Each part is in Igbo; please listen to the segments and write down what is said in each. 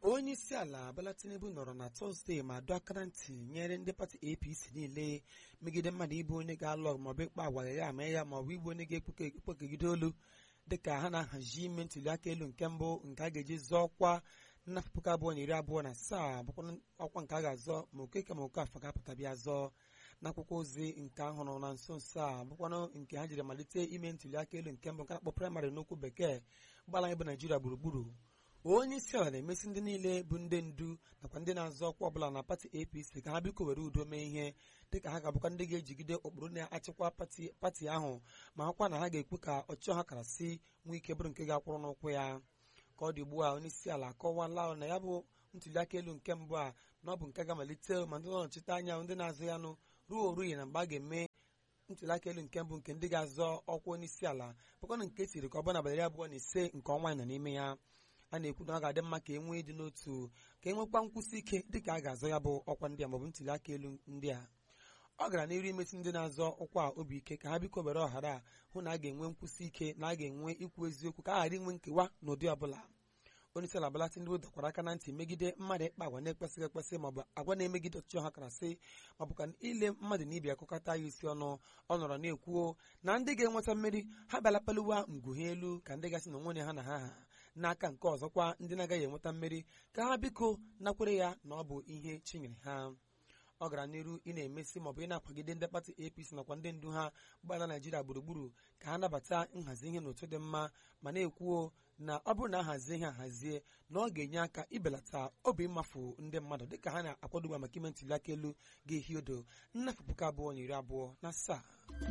onye isi ala Bola Tinubu nọrọ na tọzdee ma dọọ aka na ntị nyere ndị pati APC niile megide mmadụ ịbụ onye ga-alụ ọgụ maọbụ ịkpa agwa ya ama ya maọbụ ịbụ onye ga-ekpokegide olu dịka ha na-ahazi ime ntuli aka elu nke mbụ nke a ga-eji zọọ ọkwa n'afọ puku abụọ na iri abụọ na asaa bụkwa ọkwa nke a ga-azọ ma okeke ma oke afọ ga-apụta bịa zọọ n'akwụkwọ ozi nke ahụrụ na nso nso a bụkwanụ nke ha jiri malite ime ntuli aka elu nke mbụ nke na-akpọ praịmarị n'okwu bekee gbala anyị bụ naijiria gburugburu onye isi ala na-emesi ndị niile bụ ndị ndu nakwa ndị na-azọ ọkwa ọbụla na pati apc ka ha biko were udo mee ihe dịka ha ga-abụkwa ndị ga-ejigide ụkpụrụ na-achịkwa pati ahụ ma hụkwa na ha ga-ekwu ka ọchịchọ ha kara si nwee ike bụrụ nke ga-akwụrụ n'ụkwụ ya ka ọ dị ugbu a onye isi ala akọwala na ya bụ ntuli aka elu nke mbụ a na ọ bụ nke ga-amalite ma ndị nọchite anya ndị na-azụ ya nụ ruo oruyi na mgbe a ga-eme ntuli aka elu nke mbụ nke ndị ga-azọ ọkwa onye isi ala bụkwana nke tiri ka ọ bụ n'abalị iri abụọ na ise nke ọnwa nọ n'ime ya a na-ekwu na ọ ga-adị mma ka e nwee ịdị n'otu ka e nwekwa nkwụsị ike dịka a ga-azọ ya bụ ọkwa ndị a maọbụ ntuli aka elu ndị a ọ gara n'iru imesi ndị na-azọ ọkwa obi ike ka ha biko were ọhara a hụ na a ga-enwe nkwụsị ike na a ga-enwe ikwu eziokwu ka a ghara inwe nkewa n'ụdị ọbụla onye isi ala Bola Tinubu dọkwara aka na ntị megide mmadụ ịkpa agwa na-ekwesịghị ekwesị maọbụ agwa na-emegide ọchịchị ha kara sị maọbụ ka ile mmadụ na ibi akụkọta ya isi ọnụ ọ nọrọ na-ekwuo na ndị ga-enweta mmeri ha bịalapaliwa ngwuhe elu ka ndị gasị na onwe ha na ha ha n'aka nke ọzọkwa ndị na-agaghị enweta mmeri ka ha biko nakwere ya na ọ bụ ihe chinyere ha ọ gara n'iru ị na-emesi maọbụ ị na-akwagide ndị pati APC nakwa ndị ndu ha gbala Naijiria gburugburu ka ha nabata nhazi ihe n'otu dị mma ma na-ekwuo na ọ bụrụ na ahazie ihe ahazie na ọ ga-enye aka ibelata obi mmafu ndị mmadụ dịka ha na-akwadoba maka ime ntuli aka elu ga-ehi odo nnafọ puku abụọ na iri abụọ na asaa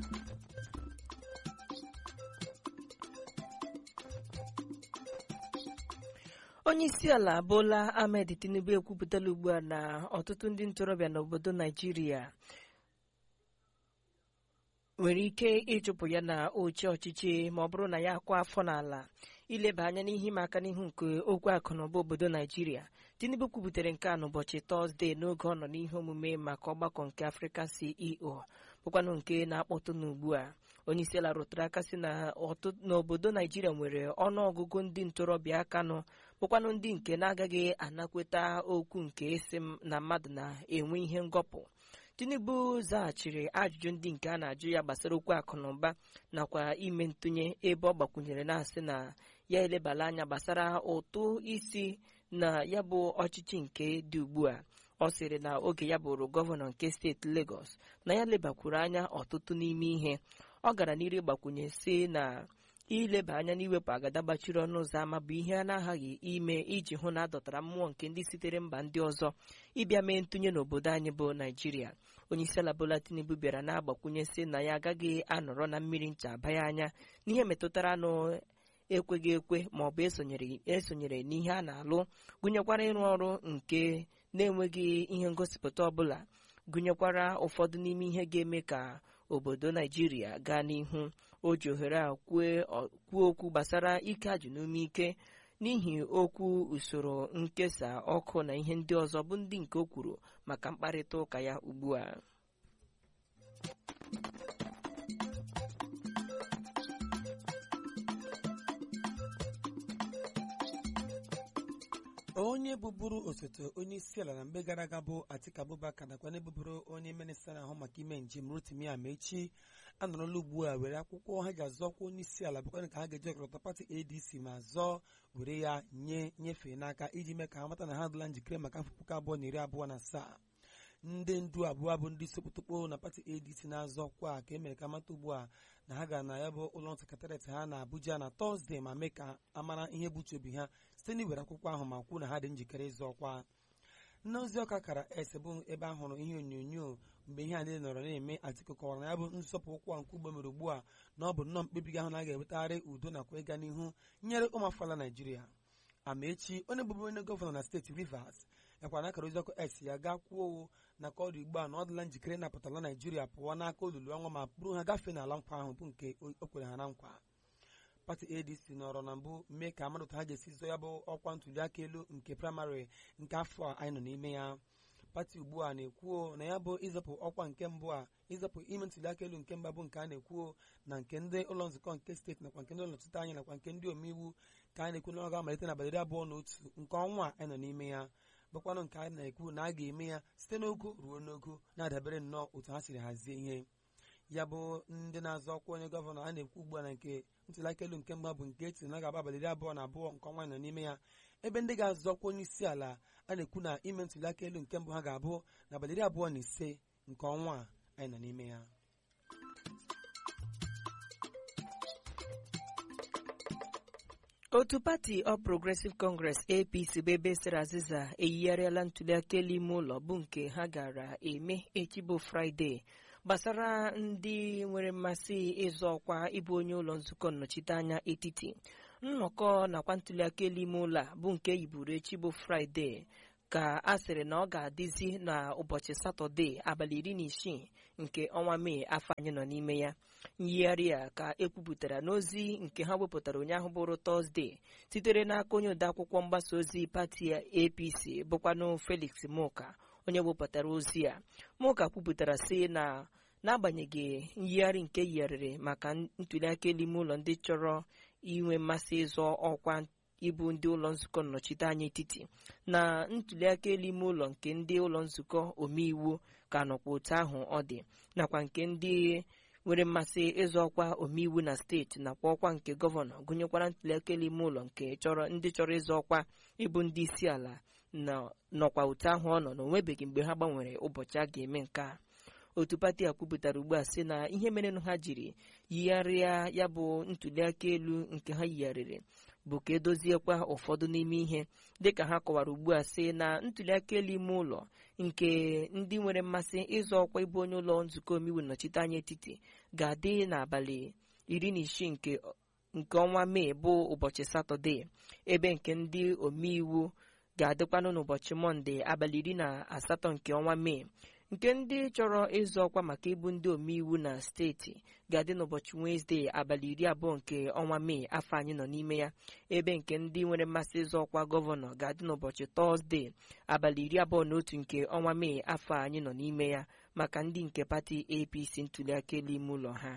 onye isi ala Bola Ahmed Tinubu ekwupụtala ugbu a na ọtụtụ ndị ntorobịa n'obodo Naijiria nwere ike ịchụpụ ya na oche ọchịchị ma ọ bụrụ na ya akwa afọ n'ala ileba anya n'ihe ịma aka n'ihu nke okwu akụ na ụba obodo Naijiria Tinubu kwubutere nke a n'ụbọchị Tọzdee n'oge ọ nọ n'ihe omume maka ọgbakọ nke Afrịka CEO bụkwanụ nke na-akpọtụ n'ugbu a onye isi ala rụtụrụ aka sị na n'obodo Naijiria nwere ọnụọgụgụ ndị ntorobịa aka nọ bụkwanụ ndị nke na-agaghị anakweta okwu nke isi na mmadụ na-enwe ihe ngọpụ Tinubu zaghachiri ajụjụ ndị nke a na-ajụ ya gbasara okwu akụ na ụba nakwa ime ntụnye ebe ọ gbakwunyere na-asị na ya elebala anya gbasara ụtụ isi na ya bụ ọchịchị nke dị ugbu a ọ sịrị na oge ya bụrụ gọvanọ nke steeti Lagos na ya lebakwuru anya ọtụtụ n'ime ihe ọ gara n'iru gbakwunye sị na ileba anya n'iwepụ agada gbachiri ọnụ ụzọ ámá bụ ihe a na-aghaghị ime iji hụ na a dọtara mmụọ nke ndị sitere mba ndị ọzọ ịbịa mee ntụnye n'obodo anyị bụ naijiria onye isi ala Bola Tinubu bịara na-agbakwunye sị na ya agaghị anọrọ na mmiri ncha abanye anya n'ihe metụtara nụ ekweghị ekwe ma ọ bụ esonyere n'ihe a na-alụ gụnyekwara ịrụ ọrụ nke na-enweghị ihe ngosipụta ọbụla gụnyekwara ụfọdụ n'ime ihe ga-eme ka obodo naijiria gaa n'ihu o ji ohere a kwuo okwu gbasara ike ajụ n'ume ike n'ihi okwu usoro nkesa ọkụ na ihe ndị ọzọ bụ ndị nke o kwuru maka mkparịta ụka ya ugbu a onye bụbụrụ osote onye isi ala na mgbe gara aga bụ Atiku Abubakar nakwa na-ebụbụrụ onye minista na-ahụ maka ime njem Rotimi Amechi anọrọla ugbu a were akwụkwọ ha ga-azọkwa onye isi ala bụkwa ka ha ga-eji ọkọlọtọ pati ADC ma zọọ were ya nye nyefee n'aka iji mee ka ha mata na ha adịla njikere maka afọ puku abụọ na iri abụọ na asaa ndị ndu abụọ bụ ndị sokpotokpo na pati ADC na-azọ ọkwa ka e mere ka mata ugbu a na ha gara na ya bụ ụlọ sekretariat ha na Abuja na Tọzdee ma mee ka amara ihe buche obi ha site n'iwere akwụkwọ ahụ ma kwuo na ha dị njikere ịzọ ọkwa nnaozi ọka kara ese bụ ebe a hụrụ ihe onyonyo mgbe ihe a niile nọrọ na-eme Atiku kọwara na ya bụ nsọpụ ụkwụ nke ugbo mere ugbu a na ọ bụ nnọọ mkpebi ahụ na a ga-ewetagharị udo nakwa ịga n'ihu nyere ụmụafọala Naijiria Amechi onye bụbu onye gọvanọ na steeti Rivers yakwa na akara oziọkụ x ya gaa kwuo na ka ọ dị ugbu a na ọ dịla njikere ịnapụtala Naijiria pụọ n'aka olulu ọnwa ma bụrụ ha gafee n'ala nkwa ahụ bụ nke o kwere ha na nkwa pati ADC nọrọ na mbụ mee ka amadụ ha ga-esi zọ ya bụ ọkwa ntuli aka elu nke praịmarị nke afọ a anyị nọ n'ime ya pati ugbu a na-ekwuo na ya bụ ịzọpụ ọkwa nke mbụ a ịzọpụ ime ntụliaka elu nke mba bụ nke a na-ekwuo na nke ndị ụlọ nzukọ nke steeti nakwa nke ndị ụlọ nnọchite anya nakwa nke ndị omeiwu ka a na-ekwu na ọ ga-amalite n'abalị iri abụọ na otu nke ọnwa a anyị nọ n'ime ya bụkwanụ nke a na-ekwu na a ga-eme ya site n'ogo ruo n'ogo na-adabere nnọọ otu ha siri hazie ihe ya bụ ndị na-azọ ọkwa onye gọvanọ a na-ekwu ugbu a na nke ntụliaka elu nke mba bụ nke etiri na ga-aba abalị iri abụọ na abụọ nke ọnwa anyị nọ n'ime ya ebe ndị ga-azọ ọkwa onye isi ala a na-ekwu na ime ntụliaka elu nke mbụ ha ga-abụ n'abalị iri abụọ na ise nke ọnwa a anyị nọ n'ime ya otu pati All Progressive Congress APC bụ ebe sara azịza eyigharịala ntụliaka elu ime ụlọ bụ nke ha gara eme echi bụ Fraịde gbasara ndị nwere mmasị ịzọ ọkwa ịbụ onye ụlọ nzukọ nnọchiteanya etiti nnọkọ nakwa ntụliaka elu ime ụlọ a bụ nke yiburu echi bụ Fraịde ka a sịrị na ọ ga-adịzi n'ụbọchị Satọde abalị iri na isii nke ọnwa Mee afọ anyị nọ n'ime ya nyigharị a ka ekwupụtara n'ozi nke ha wepụtara ụnyaahụ bụrụ Tọzdee sitere n'aka onye odeakwụkwọ mgbasa ozi pati APC bụkwanụ Felix Muka onye wepụtara ozi a Muka kwupụtara sị na n'agbanyeghị nyigharị nke yigharịrị maka ntụliaka elu ime ụlọ ndị chọrọ inwe mmasị ịzọ ọkwa ịbụ ndị ụlọ nzukọ nnọchite anya etiti na ntụliaka elu ime ụlọ nke ndị ụlọ nzukọ omeiwu ka nọkwa otu ahụ ọ dị nakwa nke ndị nwere mmasị ịzọ ọkwa omeiwu na steeti nakwa ọkwa nke gọvanọ gụnyekwara ntụliaka elu ime ụlọ nke chọrọ ndị chọrọ ịzọ ọkwa ịbụ ndị isi ala nọkwa otu ahụ ọ nọ na onwebeghị mgbe ha gbanwere ụbọchị a ga-eme nke a otu pati a kwupụtara ugbu a sị na ihe merenụ ha jiri yigharịa ya bụ ntụliaka elu nke ha yigharịrị bụ ka edoziekwa ụfọdụ n'ime ihe dịka ha kọwara ugbu a sị na ntụliaka elu ime ụlọ nke ndị nwere mmasị ịzọ ọkwa ịbụ onye ụlọ nzukọ omeiwu nnọchite anya etiti ga-adị n'abalị iri na isii nke ọnwa mee bụ ụbọchị satọde ebe nke ndị omeiwu ga-adịkwanụ n'ụbọchị mọnde abalị iri na asatọ nke ọnwa mee nke ndị chọrọ ịzọ ọkwa maka ịbụ ndị omeiwu na steeti ga-adị n'ụbọchị wenezdee abalị iri abụọ nke ọnwa mee afọ anyị nọ n'ime ya ebe nke ndị nwere mmasị ịzọ ọkwa gọvanọ ga-adị n'ụbọchị tọzdee abalị iri abụọ na otu nke ọnwa mee afọ anyị nọ n'ime ya maka ndị nke pati apc ntụliaka elu ime ụlọ ha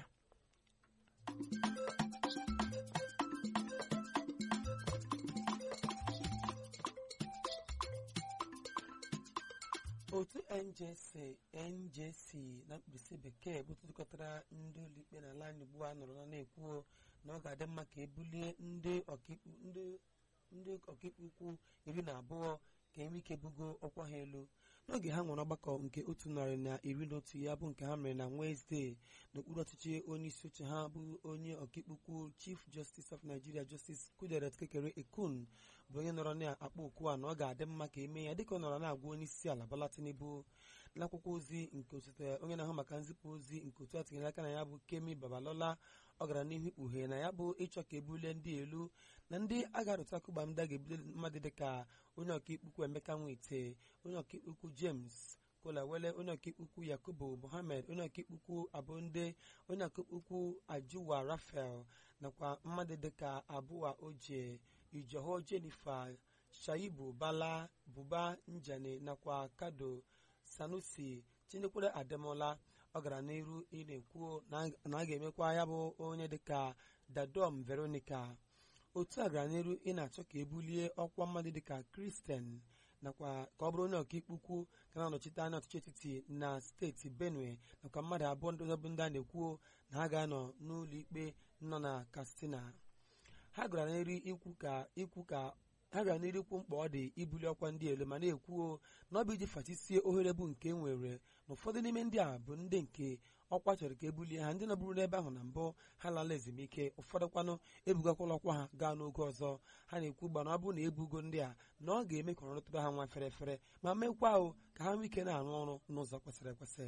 otu njc njc na mkpirisi bekee bụ tụtụkọtara ndị ụlọikpe n'ala anyị ugbu a nọrọ na-ekwuo na ọ ga-adị mma ka ebulie ndị ọkaikpe ukwu iri na abụọ ka enwe ike bugo ọkwa ha elu n'oge ha nwere ọgbakọ nke otu narị na iri na otu ya bụ nke ha mere na Wenezdee n'okpuru ọchịchị onye isi oche ha bụ onye ọkaikpe ukwu Chief Justice of Nigeria Justice Kuderet Kekere Ekun bụ onye nọrọ na-akpọ okwu a na ọ ga-adị mma ka eme ya dịka ọ nọrọ na-agwa onye isi ala Bola Tinubu n'akwụkwọ ozi nke osote onye na-ahụ maka nzipụ ozi nke otu a tinyere aka na ya bụ Kemi Babalola ọ gara n'ihu ikpughe na ya bụ ịchọ ka ebulie ndị elu na ndị a ga-arụta akụgba ndị a ga-ebuli mmadụ dịka onye ọkaikpe ukwu Emeka Nwite onye ọkaikpe ukwu James Kolawole onye ọkaikpe ukwu Yakubu Mohammed onye ọkaikpe ukwu Abonde onye ọkaikpe ukwu Ajuwa Rafael nakwa mmadụ dịka Abụwa Oje Ijoho Jennifer Shaibu Bala Buba Njane nakwa Kado Sanusi Chinekwere Ademola ọ gara n'iru ị na-ekwu na a ga-emekwa ya bụ onye dịka Dadom Veronica otu a gara n'iru ị na-achọ ka ebulie ọkwa mmadụ dịka Kristen nakwa ka ọ bụrụ onye ọkaikpe ukwu ka na-anọchite anya ọchịchị etiti na steeti Benue nakwa mmadụ abụọ ndị ọzọ bụ ndị a na-ekwu na ha ga-anọ n'ụlọ ikpe nọ na Katsina ha gara n'iru ikwu ka ikwu ka ha gara n'iru ikwu mkpa ọ dị ibuli ọkwa ndị elu ma na-ekwuo na ọ bụ iji fachisie ohere bụ nke nwere na ụfọdụ n'ime ndị a bụ ndị nke ọkwa chọrọ ka ebulie ha ndị nọbụrụ n'ebe ahụ na mbụ ha lala ezumike ụfọdụ kwanụ ebugakwala ọkwa ha gaa n'oge ọzọ ha na-ekwu gba na ọ bụrụ na ebugo ndị a na ọ ga-eme ka ọrụ tụba ha nwa fere fere ma mekwa ahụ ka ha nwee ike na-arụ ọrụ n'ụzọ kwesịrị ekwesị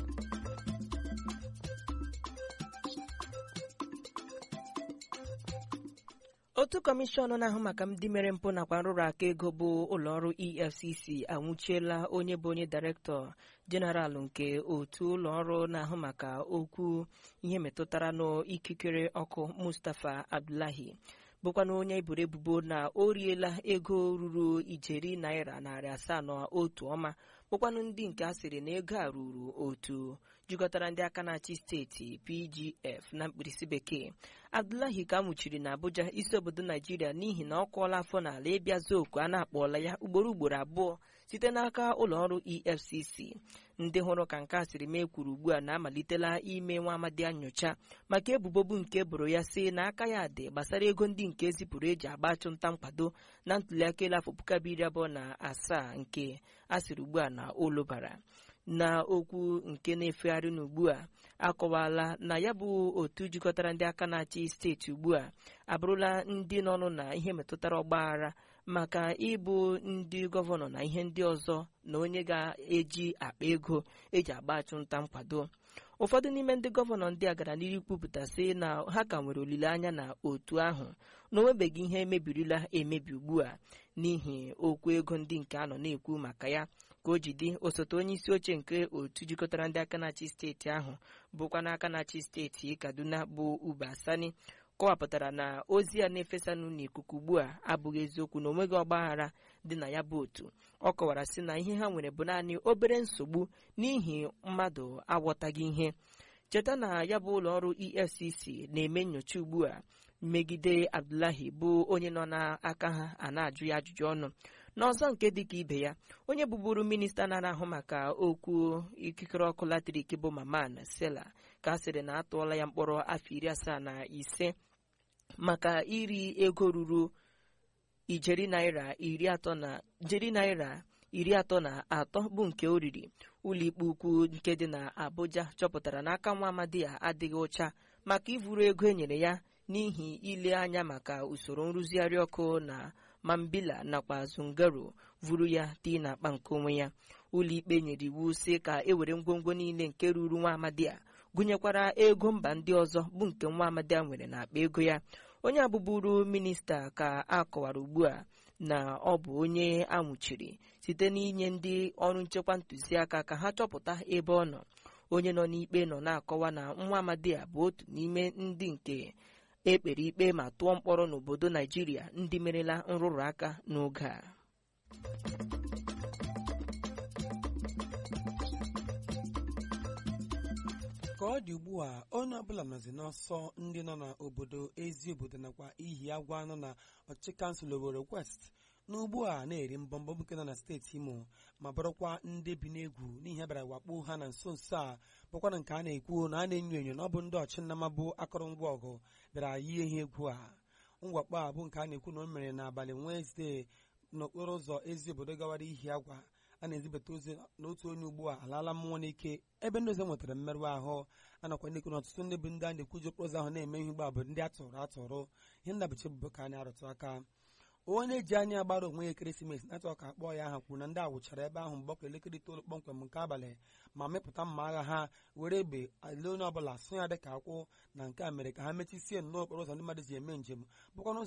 otu kọmishọn na-ahụ maka ndị mere mpụ nakwa nrụrụ aka ego bụ ụlọọrụ efcc anwụchiela onye bụ onye dairektọ jeneralụ nke otu ụlọọrụ na-ahụ maka okwu ihe metụtara n'ikikere ọkụ mustapha abdullahi bụkwana onye eboro ebubo na o riela ego ruru ijeri naira narị asaa na otu ọma bụkwanụ ndị nke a sịrị na ego a ruru otu jikọtara ndị aka na-achị steeti pgf na mkpirisi bekee abdullahi ka nwụchiri na abuja isi obodo naijiria n'ihi na ọ kụọla afọ n'ala ịbịa zuo oku a na-akpọọla ya ugboro ugboro abụọ site n'aka ụlọọrụ efcc ndị hụrụ ka nke a siri mee kwuru ugbu a na-amalitela ime nwa amadi nyocha maka ebubo bụ nke boro ya si na aka ya dị gbasara ego ndị nke zipụrụ eji agba achụmnta nkwado na ntuliaka elu afọ puku abụọ iri abụọ na asaa nke a sịrị ugbu a na olubara na okwu nke na-efegharị n'ugbu a akọwala na ya bụ otu jikọtara ndị aka na-achị steeti ugbu a abụrụla ndị nọnụ na ihe metụtara ọgbaghara maka ịbụ ndị gọvanọ na ihe ndị ọzọ na onye ga-eji akpa ego eji agba achụmnta nkwado ụfọdụ n'ime ndị gọvanọ ndị a gara n'ihu kwupụta sị na ha ka nwere olileanya na otu ahụ na onwebeghị ihe emebirila emebi ugbu a n'ihi okwu ego ndị nke a nọ na-ekwu maka ya ka o ji dị osote onye isi oche nke otu jikọtara ndị aka na-achị steeti ahụ bụkwa n'aka na-achị steeti kaduna bụ uba sani kọwapụtara na ozi a na-efesanụ n'ikuku ugbu a abụghị eziokwu na onweghị ọgbaghara dị na ya bụ otu ọ kọwara sị na ihe ha nwere bụ naanị obere nsogbu n'ihi mmadụ aghọtaghị ihe cheta na ya bụ ụlọ ọrụ efcc na-eme nnyocha ugbu a megide abdullahi bụ onye nọ n'aka ha a na-ajụ ya ajụjụ ọnụ n'ọzọ nke dịka ibe ya onye bụburu minista na-ahụ maka okwu ikikere ọkụ latrik bụ maman sela ka a sịrị na atụọla ya mkpọrọ afọ iri asaa na ise maka iri ego ruru ijeri naira iri atọ na jeri naira iri atọ na atọ bụ nke o riri ụlọikpe ukwu nke dị na abuja chọpụtara n'aka nwa amadi ya adịghị ụcha maka ivuru ego e nyere ya n'ihi ile anya maka usoro nrụzigharị ọkụ na mambila nakwa zungaro vuru ya tii na akpa nke onwe ya ụlọikpe nyere iwu sị ka e were ngwongwo niile nke ruru nwa amadi a gụnyekwara ego mba ndị ọzọ bụ nke nwa amadi a nwere n'akpa ego ya onye abụburu minista ka a kọwara ugbu a na ọ bụ onye anwụchiri site n'inye ndị ọrụ nchekwa ntụziaka ka ha chọpụta ebe ọ nọ onye nọ n'ikpe nọ na-akọwa na nwa amadi a bụ otu n'ime ndị nke ekpere ikpe ma tụọ mkpọrọ n'obodo naijiria ndị merela nrụrụ aka n'oge a ka ọ dị ugbu a onye ọbụla nọzi n'ọsọ ndị nọ n'obodo ezi obodo nakwa ihi agwa nọ na ọchịchị kansụl Owerri West n'ugbu a na-eri mbọmbọ nke nọ na steeti Imo ma bụrụkwa ndị bi n'egwu n'ihi bịara wakpo ha na nso nso a bụkwa na nke a na-ekwu na a na-enyo enyo na ọ bụ ndị ọchịnnama bụ akụrụngwa ọgụ bịara yie ihe egwu a mwakpo a bụ nke a na-ekwu na o mere n'abalị Wenezdee n'okporo ụzọ ezi obodo gawara ihi agwa a na-ezibata ozi na otu onye ugbu a alaala mmụọ n'ike ebe ndị ọzọ nwetara mmerụ ahụ anakwa ndị na ọtụtụ ndị bụ ndị a na-ekwuji okporo ụzọ ahụ na-eme ihe ugbu a bụ ndị atụrụ atụrụ ihe ndabichi ebubo ka a na-arụtụ aka onye ji anya agbara onwe ya ekeresimesi na-atụ ka akpọọ ya aha kwuru na ndị a wụchara ebe ahụ mgbakọ elekere itoolu kpọmkwem nke abalị ma mepụta mma agha ha were egbe ale onye ọbụla sụ ya dị ka akwụ na nke a mere ka ha mechisie nnọọ okporo ụzọ ndị mmadụ ji eme njem bụkwana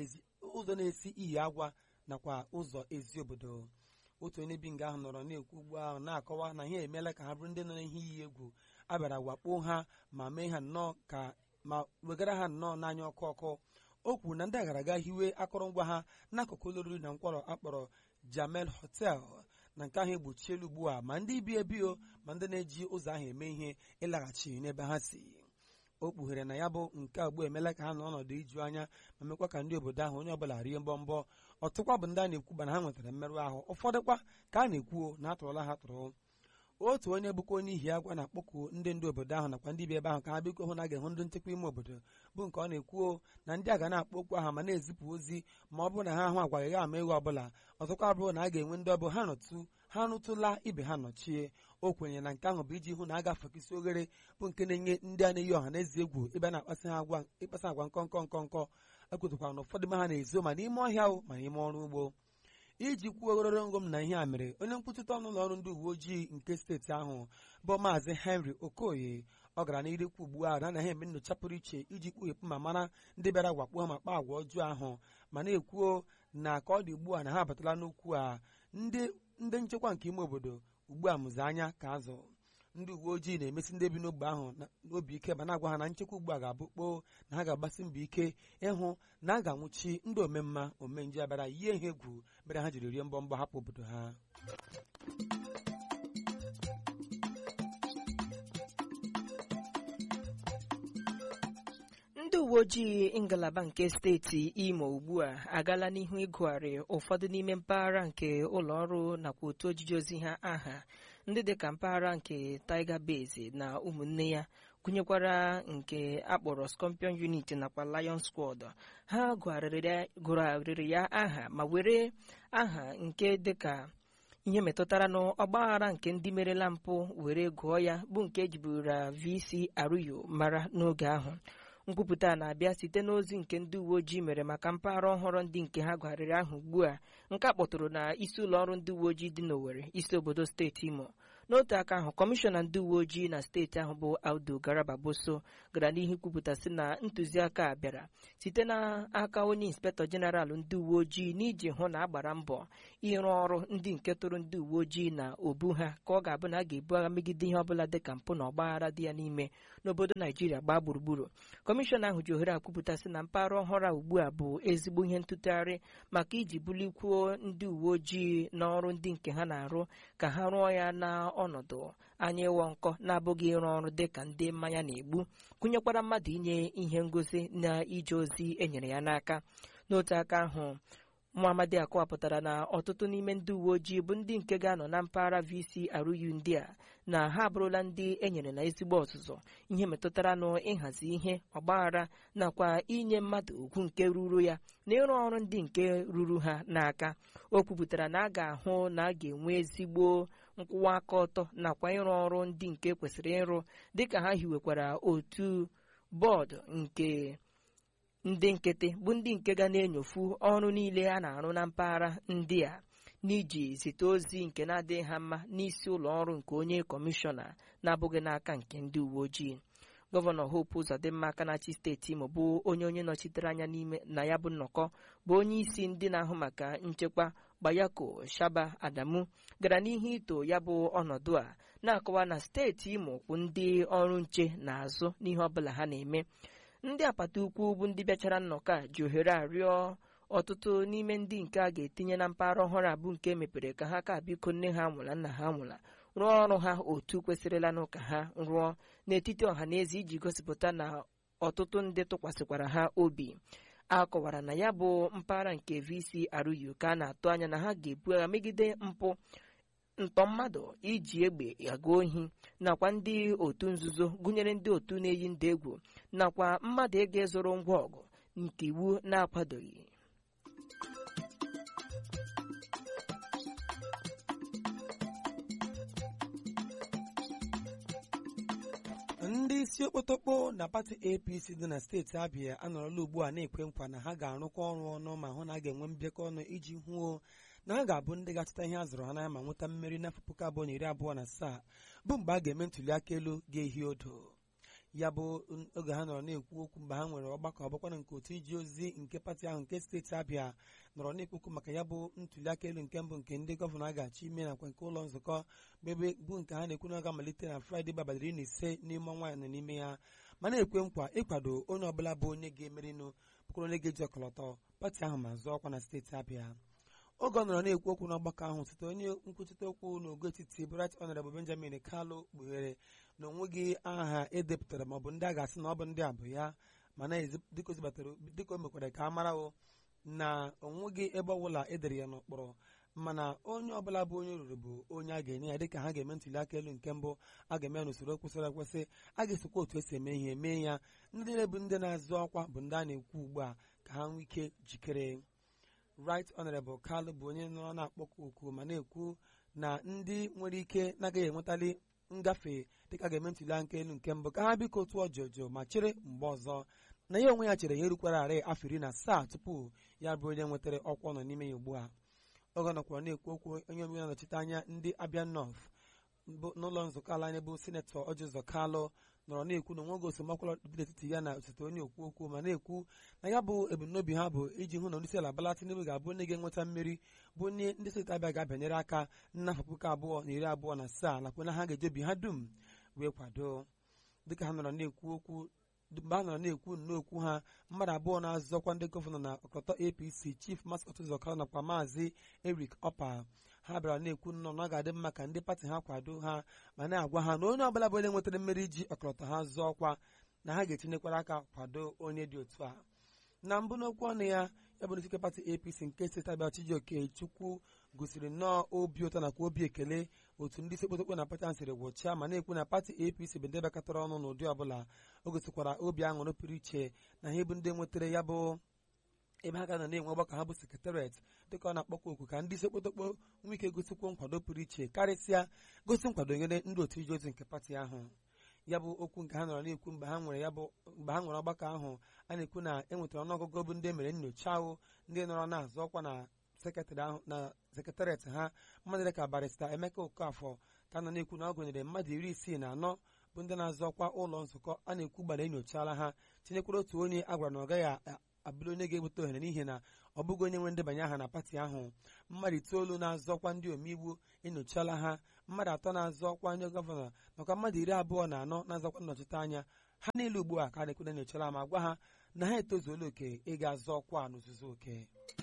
ụzọ na-esi iyi agwa nakwa ụzọ ezi obodo otu onye bi nga ahụ nọrọ na-ekwu ugbu ahụ na-akọwa na ihe emeela ka ha bụrụ ndị nọ n'ihe iyi egwu a bịara wakpo ha ma mee ha nnọọ ka ma wegara ha nnọọ n'anya ọkụ ọkụ o kwuru na ndị a gara aga hiwe akụrụngwa ha n'akụkụ ụlọ oriri na nkwọrọ akpọrọ Jamel Hotel na nke ahụ egbochiela ugbu a ma ndị bi ebio ma ndị na-eji ụzọ ahụ eme ihe ịlaghachi n'ebe ha si o kpughere na ya bụ nke ugbu emela ka ha nọ ọnọdụ iju anya ma mekwa ka ndị obodo ahụ onye ọbụla rie mbọmbọ ọtụkwa bụ ndị a na-ekwu na ha nwetara mmerụ ahụ ụfọdụkwa ka a na-ekwu na atụrụla ha tụrụ otu onye bụkwa onye ihi agwa na-akpọku ndị ndu obodo ahụ nakwa ndị bi ebe ahụ ka ha biko hụ na a ga-ehụ ndị nchekwa ime obodo bụ nke ọ na-ekwu na ndị a ga na-akpọ okwu ahụ ma na-ezipụ ozi ma ọ bụrụ na ha ahụ agwaghị ha ama egwu ọbụla ọzọkwa bụrụ na a ga-enwe ndị ọbụ ha nọtụ ha rụtụla ibe ha nọchie o kwenyere na nke ahụ bụ iji hụ na a ga-afakisi oghere bụ nke na-enye ndị a na-eyi ọha na eze egwu ebe a na-akpasị ha agwa ịkpasa agwa nkọnkọ nkọnkọ ekwetụkwara na ụfọdụ ha na-ezo ma n'ime ọhịa ahụ ma n'ime ọrụ ugbo iji kwuo ogororo ngom na ihe a mere onye nkwuchite ọnụ ụlọ ọrụ ndị uwe ojii nke steeti ahụ bụ maazị henry okoye ọ gara n'irikwu ugbu a na anaghị eme nyocha pụrụ iche iji kpughepụ ma mara ndị bịara gwakpo ha ma kpaa agwa ọjọọ ahụ ma na-ekwuo na ka ọ dị ugbu a na ha abatala n'okwu a ndị ndị nchekwa nke ime obodo ugbu a mụzi anya ka azụ ndị uwe ojii na-emesi ndị bi n'ogbe ahụ n'obi ike ma na-agwa ha na nchekwa ugbu a ga-abụ kpoo na ha ga-agbasi mbọ ike ịhụ na a ga-anwụchi ndị omemma omenje abịara yie ihe egwu mere ha jiri rie mbọ mbọ hapụ obodo ha ndị uwe ojii ngalaba nke steeti imo ugbu a agaala n'ihu ịgụgharị ụfọdụ n'ime mpaghara nke ụlọ ọrụ nakwa otu ojiji ozi ha aha ndị dịka mpaghara nke tiger base na ụmụnne ya gụnyekwara nke akpọrọ scorpion unit nakwa lion squad ha gụgharịrị ya aha ma were aha nke dịka ihe metụtara n'ọgbaghara nke ndị merela mpụ were gụọ ya bụ nke ejiburu vc aruyo mara n'oge ahụ nkwupụta na-abịa site n'ozi nke ndị uwe ojii mere maka mpaghara ọhụrụ ndị nke ha gwarịrị ahụ ugbu a nke a kpọtụrụ na isi ụlọ ọrụ ndị uwe ojii dị n'Owerri isi obodo steeti Imo n'otu aka ahụ kọmishọna ndị uwe ojii na steeti ahụ bụ Audu Garaba Boso gara n'ihu kwupụta sị na ntụziaka a bịara site n'aka onye inspektọ jeneral ndị uwe ojii n'iji hụ na a gbara mbọ ịrụ ọrụ ndị nke tụrụ ndị uwe ojii na obu ha ka ọ ga-abụ na a ga-ebu agha megide ihe ọbụla dịka mpụ na ọgbaghara dị ya n'ime n'obodo Naijiria gbaa gburugburu kọmishọna ahụ ji ohere akwupụta sị na mpaghara ọhụrụ a ugbu a bụ ezigbo ihe ntụtụgharị maka iji bulikwuo ndị uwe ojii n'ọrụ ndị nke ha na-arụ ka ha rụọ ya n'ọnọdụ anya ịwọ nkọ na-abụghị ịrụ ọrụ dị ka ndị mmanya na-egbu gụnyekwara mmadụ inye ihe ngosi na ije ozi enyere ya n'aka n'otu aka ahụ Muhammadi akọwapụtara na ọtụtụ n'ime ndị uwe ojii bụ ndị nke ga-anọ na mpaghara VCRU ndị a na ha abụrụla ndị enyere na ezigbo ọzụzụ ihe metụtara n'ịhazi ihe ọgbaghara nakwa inye mmadụ ugwu nke ruru ya na ịrụ ọrụ ndị nke ruru ha n'aka o kwupụtara na a ga-ahụ na a ga-enwe ezigbo nkwụwa aka ọtọ nakwa ịrụ ọrụ ndị nke kwesịrị ịrụ dịka ha hiwekwara otu bọọdụ nke ndị nkịtị bụ ndị nke ga na-enyofu ọrụ niile a na-arụ na mpaghara ndị a n'iji zite ozi nke na-adịghị ha mma n'isi ụlọ ọrụ nke onye kọmishọna na-abụghị n'aka nke ndị uwe ojii gọvanọ Hope Uzodimma aka na-achị steeti Imo bụ onye onye nọchitere anya n'ime na ya bụ nnọkọ bụ onye isi ndị na-ahụ maka nchekwa Bayako Shaba Adamu gara n'ihu ito ya bụ ọnọdụ a na-akọwa na steeti Imo kwụ ndị ọrụ nche n'azụ n'ihe ọbụla ha na-eme ndị apata ukwu bụ ndị bịachara nnọkọ a ji ohere arịọ ọtụtụ n'ime ndị nke a ga-etinye na mpaghara ọhụrụ abụ nke mepere ka ha ka biko nne ha nwụla nna ha nwụla rụọ ọrụ ha otu kwesịrịlanụ ka ha rụọ n'etiti ọha na eze iji gosipụta na ọtụtụ ndị tụkwasịkwara ha obi a kọwara na ya bụ mpaghara nke VCRU ka a na-atụ anya na ha ga-ebu agha megide mpụ ntọ mmadụ iji egbe aga ohi nakwa ndị otu nzuzo gụnyere ndị otu na-eyi ndị egwu nakwa mmadụ ịga ịzụrụ ngwa ọgụ nke iwu na-akwadoghị ndị isi okpotokpo na pati apc dị na steeti abịa anọrọla ugbu a na-ekwe nkwa na ha ga-arụkọ ọrụ ọnụ ma hụ na a ga-enwe mbịakọ ọnụ iji hụo na ha ga-abụ ndị ga-achọta ihe a zụrụ ha n'anya ma nweta mmeri n'afọ puku abụọ na iri abụọ na asaa bụ mgbe a ga-eme ntuli aka elu ga-ehi odo ya bụ oge ha nọrọ na-ekwu okwu mgbe ha nwere ọgbakọ ọgbakwana nke otu iji ozi nke pati ahụ nke steeti abịa nọrọ na-ekwu okwu maka ya bụ ntuli aka elu nke mbụ nke ndị gọvanọ a ga-achọ ime nakwa nke ụlọ nzukọ ebe bụ nke ha na-ekwu na ọ ga-amalite na fraịde bụ abalị iri na ise n'ime ọnwa nọ n'ime ya ma na-ekwe nkwa ịkwado onye ọbụla bụ onye ga-emerinụ bụkwara onye ga-eji ọkọlọtọ pati ahụ ma zụọ ọkwa na steeti abịa oge ọ nọrọ na-ekwu okwu n'ọgbakọ ahụ site onye nkwuchite okwu n'ogo etiti Bright Honorable Benjamin Kalu kpughere na onweghị aha edepụtara maọbụ ndị a ga-asị na ọ bụ ndị a bụ ya mana dịka o mekwara ka a mara na onweghị ebe ọbụla edere ya n'ụkpụrụ mana onye ọbụla bụ onye ruru bụ onye a ga-enye ya dịka ha ga-eme ntuli aka elu nke mbụ a ga-eme ya n'usoro kwesịrị ekwesị a ga-esokwa otu esi eme ihe mee ya ndị niile bụ ndị na-azụ ọkwa bụ ndị a na-ekwu ugbu a ka ha nwee ike jikere right honorable Kalu bụ onye nọrọ na-akpọkọ oku ma na-ekwu na ndị nwere ike na-agaghị enwetali ngafe dịka ga-eme ntuli aka elu nke mbụ ka ha biko tụọ jụjụ ma chere mgbe ọzọ na ya onwe ya chere ya erukwara arị afọ iri na asaa tupu ya bụ onye nwetara ọkwa nọ n'ime ya ugbu a oge nọkwara na-ekwu okwu onye omeiwu na-anọchite anya ndị Abia North n'ụlọ nzukọ ala anyị bụ sinetọ Ọjụzọ Kalụ nọrọ na-ekwu na onweghị esemokwu dị n'etiti ya na osote onye okwu okwu ma na-ekwu na ya bụ ebumnobi ha bụ iji hụ na onyeisi ala Bola Tinubu ga-abụ onye ga-enweta mmeri bụ onye ndị steeti Abịa ga-abịanyere aka n'afọ puku abụọ na iri abụọ na asaa nakwa na ha ga-ejebi ha dum wee kwado dịka ha nọrọ na-ekwu okwu mgbe ha nọrọ na-ekwu nnokwu ha mmadụ abụọ na-azọkwa ndị gọvanọ na ọkọlọtọ apc chief mascot ụzọkara nakwa maazị eric opa ha bịara na-ekwu nnọọ na ọ ga-adị mma ka ndị pati ha kwado ha ma na-agwa ha na onye ọbụla bụ onye nwetara mmeri ji ọkọlọtọ ha zọọ ọkwa na ha ga-etinyekwara aka kwado onye dị otu a na mbụ n'okwu ọnụ ya ya bụ n'ikike pati apc nke steeti abịa chijioke chukwu gosiri nnọọ obi ụtọ nakwa obi ekele otu ndị isi okpotokpo na pati ahụ siri gwụchaa ma na-ekwu na pati apc bụ ndị bekọtara ọnụ n'ụdị ọbụla o gosikwara obi aṅụrị pụrụ iche na ha bụ ndị nwetara ya bụ ebe ha ga nọ na-enwe ọgbakọ ha bụ sekretariat dịka ọ na-akpọkwa oku ka ndị isi okpotokpo nwee ike gosikwa nkwado pụrụ iche karịsịa gosi nkwado nyere ndị otu ije ozi nke pati ahụ ya bụ okwu nke ha nọrọ na-ekwu mgbe ha nwere ya bụ mgbe ha nwere ọgbakọ ahụ a na-ekwu na e nwetara ọnụọgụgụ bụ ndị mere nyocha ahụ ndị nọrọ na-azọ ọkwa na sekretarị ahụ na sekretariat ha mmadụ dịka barista emeka okafọ ka nọ na-ekwu na ọ gụnyere mmadụ iri isii na anọ bụ ndị na-azọ ọkwa ụlọ nzukọ a na-ekwu gbara enyochala ha tinyekwara otu onye a gwara na ọ gaghị abụrụ onye ga-enweta ohere n'ihi na ọ bụghị onye nwe ndebanye aha na pati ahụ mmadụ itoolu na-azọ ọkwa ndị omeiwu enyochala ha mmadụ atọ na-azọ ọkwa onye gọvanọ nakwa mmadụ iri abụọ na anọ na-azọkwa nnọchite anya ha niile ugbu a ka a na-ekwu na enyochala ma gwa ha na ha etozuola oke ịga azọ ọkwa n'ozuzu oke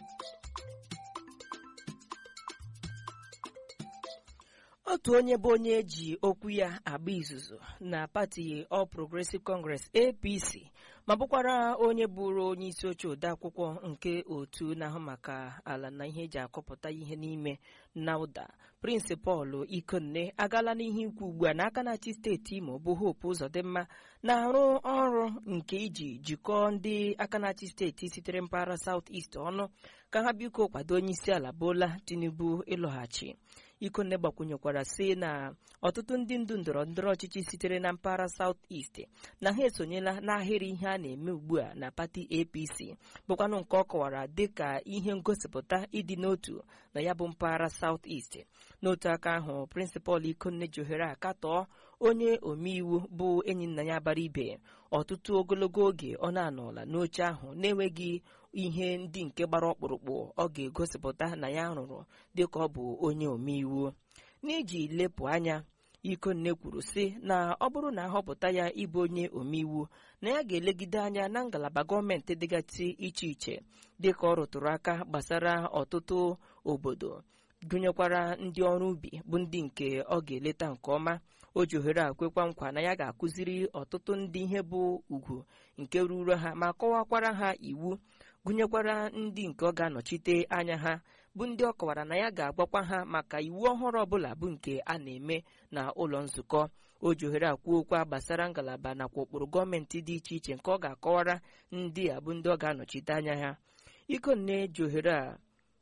otu onye bụ onye eji okwu ya agba izuzu na pati All Progressive Congress APC ma bụkwara onye bụrụ onye isi oche odeakwụkwọ nke otu na-ahụ maka ala na ihe eji akọpụta ihe n'ime NAUDA Prince Paul Ikonne agaala n'ihe ikwu ugbu a n'aka na-achị steeti Imo bụ Hope Uzodimma na-arụ ọrụ nke iji jikọọ ndị aka na-achị steeti sitere mpaghara South East ọnụ ka ha biko kwado onye isi ala Bola Tinubu ịlọghachi Ikonne gbakwunyekwara sị na ọtụtụ ndị ndu ndọrọ ndọrọ ọchịchị sitere na mpaghara South East na ha esonyela n'ahịrị ihe a na-eme ugbu a na pati APC bụkwanụ nke ọ kọwara dịka ihe ngosipụta ịdị n'otu na ya bụ mpaghara South East n'otu aka ahụ prịnsịpal Ikonne ji ohere akatọọ onye omeiwu bụ enyi nna ya bara ibe ọtụtụ ogologo oge ọ na-anọla n'oche ahụ na-enweghị ihe ndị nke gbara ọkpụrụkpụ ọ ga-egosipụta na ya rụrụ dịka ọ bụ onye omeiwu n'iji lepụ anya Ikonne kwuru sị na ọ bụrụ na ahọpụta ya ịbụ onye omeiwu na ya ga-elegide anya na ngalaba gọọmenti dịgasị iche iche dịka ọ rụtụrụ aka gbasara ọtụtụ obodo gụnyekwara ndị ọrụ ubi bụ ndị nke ọ ga-eleta nke ọma o ji ohere a kwekwa nkwa na ya ga-akụziri ọtụtụ ndị ihe bụ ugwu nke ruru ha ma kọwakwara ha iwu gụnyekwara ndị nke ọ ga-anọchite anya ha bụ ndị ọ kọwara na ya ga-agbakwa ha maka iwu ọhụrụ ọbụla bụ nke a na-eme na ụlọ nzukọ o ji ohere akwuo okwu gbasara ngalaba nakwa ụkpụrụ gọọmenti dị iche iche nke ọ ga-akọwara ndị a bụ ndị ọ ga-anọchite anya ha Ikonne ji ohere a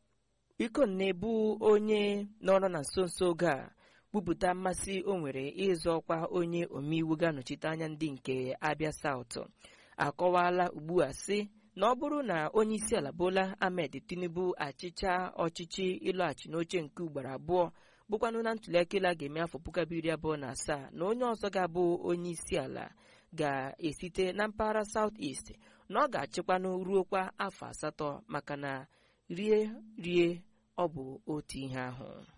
Ikonne bụ onye nọrọ na nso nso oge a kwupụta mmasị o nwere ịzọ ọkwa onye omeiwu ga-anọchite anya ndị nke Abia South akọwala ugbu a sị na ọ bụrụ na onye isi ala Bola Ahmed Tinubu achịcha ọchịchị ịlọghachi n'oche nke ugboro abụọ bụkwanụ na ntụliaka elu a ga-eme afọ puku abụọ iri abụọ na asaa na onye ọzọ ga-abụ onye isi ala ga-esite na mpaghara South East na ọ ga-achịkwanụ ruokwa afọ asatọ maka na rie rie ọ bụ otu ihe ahụ